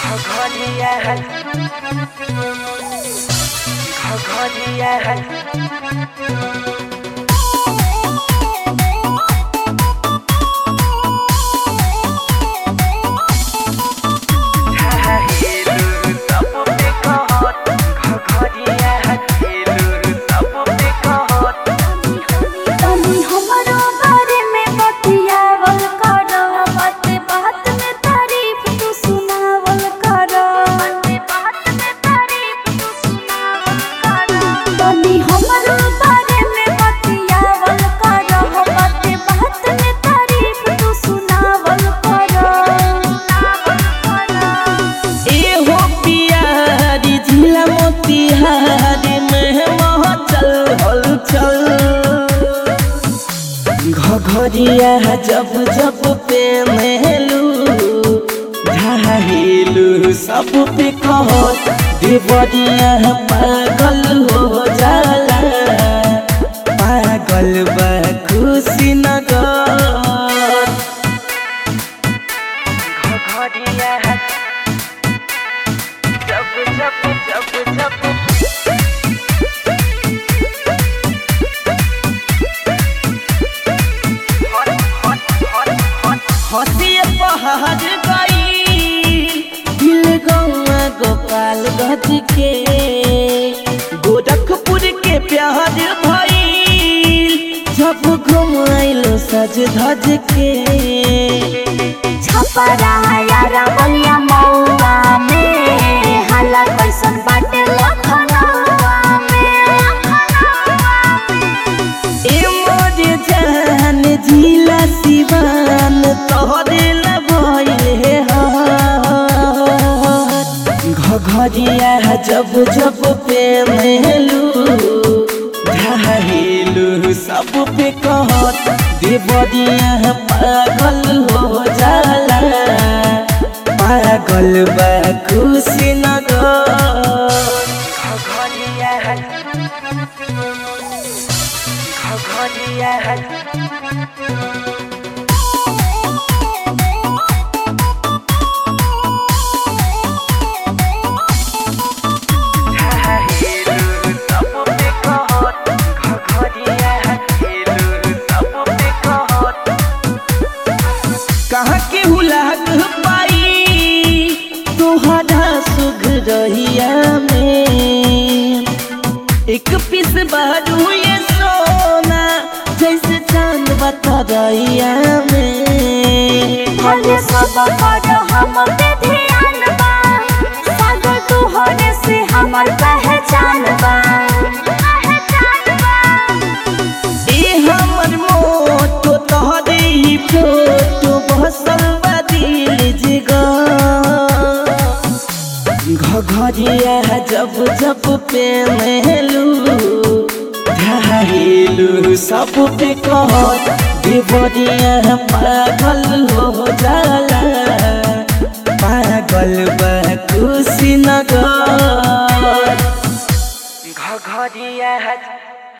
घघरिया है घघरिया है हेलू सब पे कहत घघरिया है हेलू सब पे कहत तनी हमरो बारे में बतियावल करो बात बात में तारीफ तू सुनावल करो बात बात में तारीफ तू सुनावल करो तनी हमरो बारे में बतियावल करो बात बात में तारीफ तू सुनावल करो सुनावल करो एहो पियारी झीला मोतिहारी में महचल हलचल घघरिया जब जब पे महलू ढाहेलू सब पे कहत देवरिया पागल हो जाला पागल बा खुशी नगर घघरिया है जब जब जब जब हट हट हट हट हसिए पहाड़ गई दिल गौआ गोपाल गज के गोरखपुर के प्यार भइल जब घुमाइलो सज धज के छपरा यारा बलिया मौआ में हाला कैसन बाटे लखनऊआ में ए मोर जान जिला सिवान तोहरे लभइल हे घघरिया जब जब पे महलू ढाहेलू सब पे कहत देवरिया पागल हो जाला पागल बा खुशी नगर घघरिया है घघरिया है हेलू सब पे कहत घघरिया है हेलू सब पे कहत कहाँ के हुलाक पाई तोहरा सुख रहिया में एक पीस बारू ये सोना जैसे चांद बता रहिया में हले सब कर हम पे ध्यान बा सागर तू होने से हमर पहचान बा पहचान बा ए हमर मोटो तोहरे ही फोटो बसल बा दिल जिगर घघरिया जब जब पे महलू ढाहेलू सब पे कहत देवरिया पागल हो जाला पागल बा खुशी नगर घघरिया है